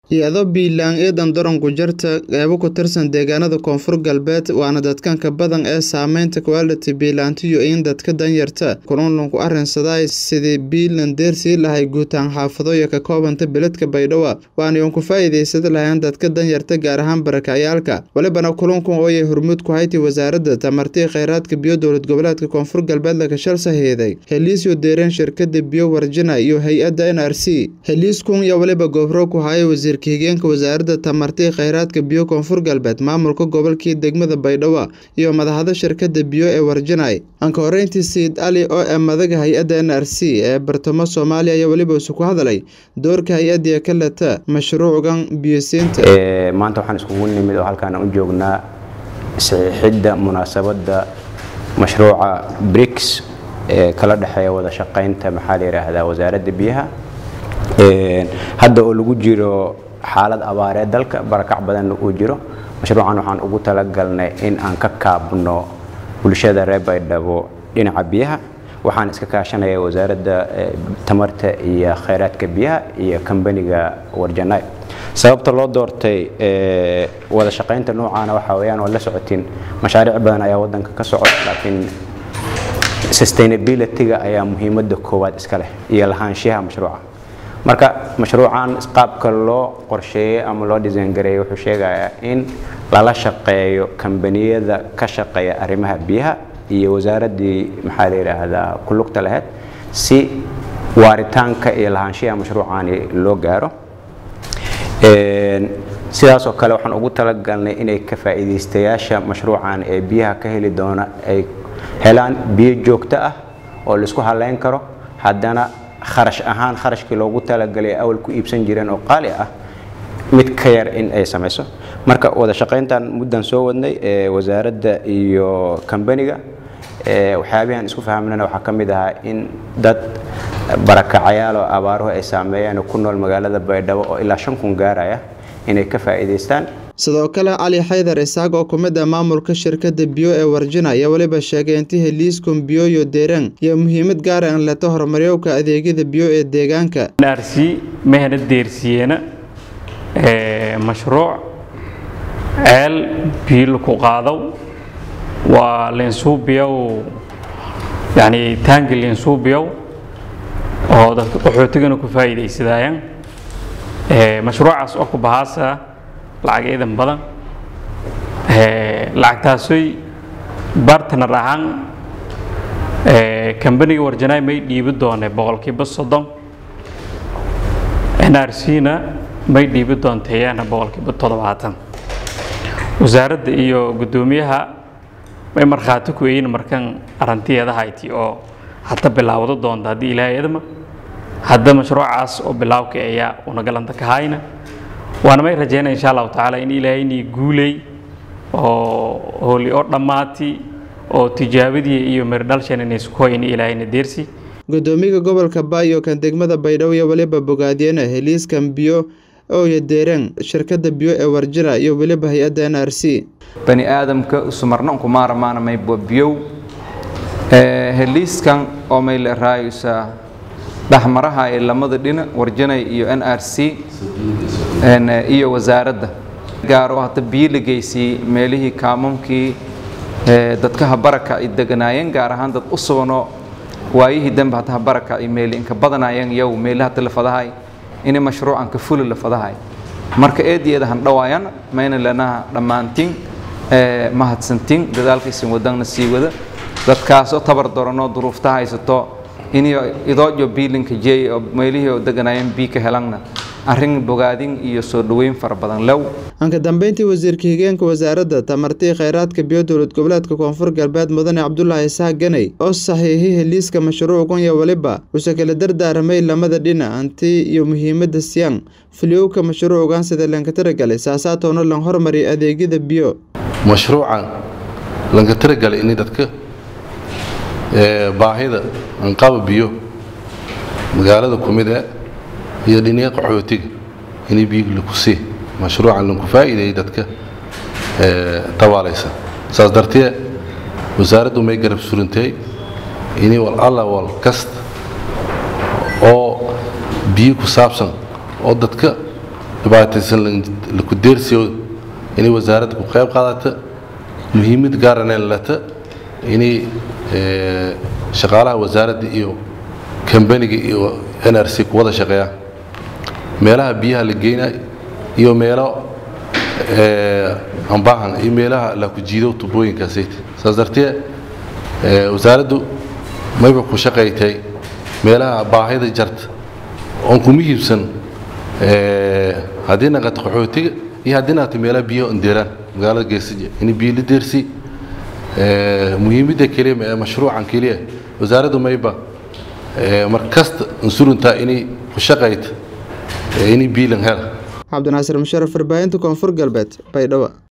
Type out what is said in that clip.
iyadoo biilaan eedan daranku jarta qeybo ku tirsan deegaanada koonfur galbeed waana dadkanka badan ee saameynta quality biilaantiyo in dadka danyarta kulunlunku arrinsaday sidii biilan deersii lahay guutaan xaafadoyo ka koobanta beledka baydhabo waana iyon ku faa'iidaysada lahayn dadka danyarta gaar ahaan barakacayaalka walibana kulankun ooyay hormuud ku hayti wasaaradda tamartii kheyraadka biyo dowlad goboleedka koonfur galbeed laga shal sahiiday heliisyo deereen shirkada biyo warjina iyo hay-adda n r c heliiskun iyo waliba goobro ku haya wasiir higeenka wasaaradda tamartii kheyraadka biyo koonfur galbeed maamulka gobolkii degmada baydhabo iyo madaxda shirkada biyo ee warjinay anka horeyntii sayid ali oo ee madaga hay-adda n r c ee bartamo soomaaliya ayaa weliba isu ku hadalay doorka hay-addiya ka leta mashruucan biyosiinta maanta waxaan iskugu nimid oo halkaan u joognaa saxiixidda munaasabadda mashruuca briks ee kala dhexeeya wada shaqaynta maxaa la yidhaahdaa wasaaradda biyaha hadda oo lagu jiro xaalad abaareed dalka barakac badanna uu jiro mashruucan waxaan ugu talagalnay in aan ka kaabno bulshada reer baydhabo dhinaca biyaha waxaan iska kaashanaya wasaaradda tamarta iyo kheyraadka biyaha iyo kambaniga warjanay sababta loo doortay wada shaqaynta noocaana waxaa weyaan oo la socotiin mashaariic badan ayaa wadanka ka socota laakiin sustainability-ga ayaa muhiimadda koowaad iska leh iyo lahaanshiyaha mashruuca marka mashruucan qaabka loo qorsheeyey ama loo disayngareeyey wuxuu sheegayaa in lala shaqeeyo kambaniyada ka shaqeeya arrimaha biyaha iyo wasaaraddii maxaa la yidhaahdaa ku lugta lahayd si waaritaanka iyo lahaanshiyaha mashruucani loo gaaro sidaasoo kale waxaan ugu talagalnay inay ka faa'iidaystayaasha mashruucan ee biyaha ka heli doona ay helaan biyo joogto ah oo laisku halayn karo haddana kharash ahaan kharashkii loogu talagalay awal ku iibsan jireen oo qaali ah mid ka yar in ay samayso marka wada shaqayntan muddan soo wadnay ee wasaaradda iyo kambaniga waxyaabihan isku fahmnana waxaa ka mid ahaa in dad barakacayaal oo abaaruhu ay saameeyeen ku nool magaalada baydhabo oo ilaa shan kun gaaraya inay ka faa'iidaystaan sidoo kale cali xaydar isaaq oo ku mid ah maamulka shirkada biyo ee warjina ayaa weliba sheegay intii heliiskum biyoyo deeraan iyo muhiimad gaara in leto horumaryowka adeegyada biyo ee deegaanka nrc mahana deersiyeena mashruuc ceel biyo laku qaadaw waa linsuubiyow yani taangi linsuubiyow oo dadka qaxootigana ku faa'iidaysadayaan mashruucaas oo ku bahaasa lacag iidan badan lacagtaasoy bartner ahaan kambaniga warjanaay may dhiibi doonay boqolkiiba soddon n r c na may dhiibi doonteeyana boqolkiiba toddobaatan wasaaradda iyo guddoomiyaha may markhaati ku eyin markan arantiyeeda hayti oo hadda bilaawdo doonta haddii ilaahay idma hadda mashruucaas oo bilaawka ayaa unagalanta ka hayna waana may rajeynaya insha allahu tacaala in ilaahayni guuley oo hooli oo dhammaati oo tijaabadii iyo mirdhalshan inaysukoy in ilaahayna deersi gudoomiyaha gobolka baayo kan degmada baydhabo iyo weliba bogaadiyena heliiskan biyo ooyo deereen shirkada biyo ee warjira iyo weliba hay-adda n r c bani aadamka sumarna unkumaaramaana maybo biyow heliiskan oo may la raayusaa dhexmaraha ee lamada dhinac warjanay iyo n r c iyo wasaaradda gaaro hadda biyo la geysiyey meelihii kaamamkii dadkaha baraka ay deganaayeen gaar ahaan dad u suganoo waayihii dambe hadda baraka ay meeli inka badanaayeen yow meeli hadda la fadahay inay mashruucan ka fuli la fadahay marka eediyeeda han dhawaayan mayna lanaha dhammaantiin mahadsantiin dadaalkaysan wadanna sii wada dadkaasoo tabar daranoo duruufta haysato inay idoojo biilinka jeey oo meelihii oo deganaayeen bii ka helanna arrin bogaadin iyo soo dhoweyn fara badan low anka dambeyntii wasiirka higeenka wasaaradda tamartii kheyraadka biyo dowlad goboleedka koonfur galbeed mudane cabdulaahi isaaq ganay oo saxiixi heliiska mashruuckan iyo weliba use kala dardaaramay lamada dhinac hanti iyo muhiimadda siyaan filiyowka mashruucan sida lanka tiragalay saasaatoona lan hormariya adeegyada biyo mashruucan lanka tiragalay in dadka baahida anqaba biyo magaalada kumid e iyo dhiniya qaxootiga inay biyo laku sii mashruucan lanku faa'iideeyey dadka tabaalaysa saas dartee wasaaraddu may garab surintay inay wal alla wal kasta oo biyo ku saabsan oo dadka dhibaataysan laku deersiyo inay wasaaradda ku qayb qaadata muhiimad gaarana lata inay shaqaalaha wasaaradda iyo kambaniga iyo n r c ku wada shaqeeyaan meelaha biyaha la geynay iyo meelo ambaahan iyo meelaha la ku jiido tubooyinkaasayt saas dartee wasaaraddu mayba ku shaqaytay meelaha baahida jarta oon kuma hiibsan haddii naqato qaxootiga iyo haddii naqato meelaha biyaha ondeeraan magaalada geesija in biyo la deersi muhiimadda keliya ee mashruucan keliya wasaaraddu mayba mar kasta unsuruntaa inay ku shaqayta inay biilan hela cabdinaasir musharaf warbaahinta koonfur galbeed baydhabo